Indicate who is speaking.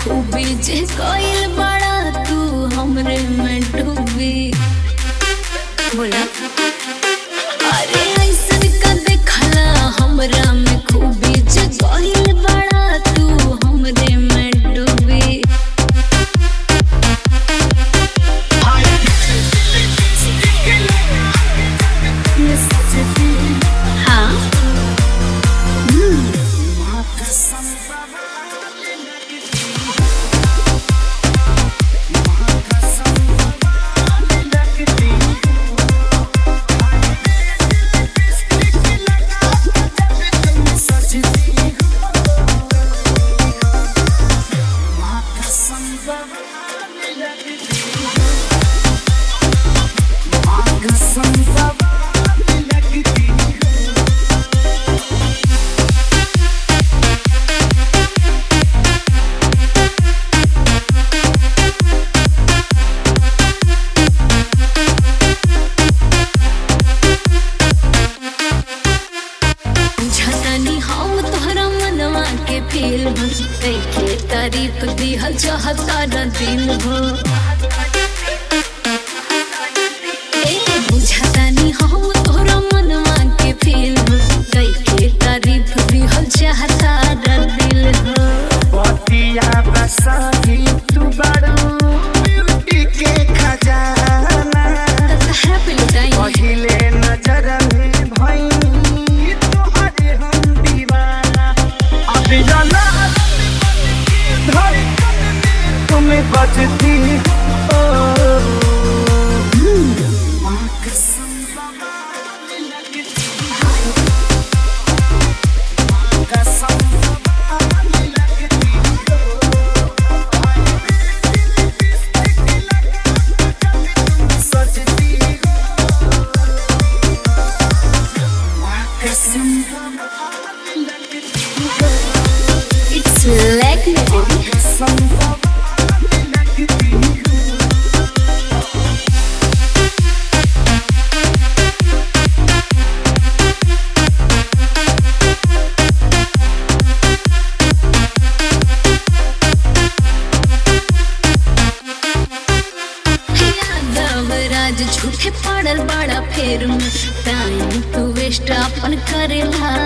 Speaker 1: खूबी जे कोइल बड़ा तू हमरे में डूबी बोला अरे ऐसन का देखला हमरा में खूबी जे कोइल बड़ा तू हमरे में डूबी हाँ झटनी हम तोहरा मनवा के फील के तारीफ दिहल चाहता न दिल हो ए बुझतानी हम तोहरा मनवा के फील के तारीफ दिहल चाहता न दिल हो
Speaker 2: पतिया बसाही तू बड़ू ब्यूटी के खजाना
Speaker 1: तहरा पे लुटाई
Speaker 2: पहिले नजर में भई तोहरे हम दीवाना अभी जाना धड़कन में तुम्हें बजती हो माँ कसम बाबा लगती हो माँ कसम बाबा लगती हो सजती हो माँ कसम बाबा लगती हो
Speaker 1: इट्स लाइक मी बेबी
Speaker 2: कसम बाबा लगती हो
Speaker 1: यादव राज झूठे पड़ल बड़ा फेर में टाइम तू वेस्ट अपन करेला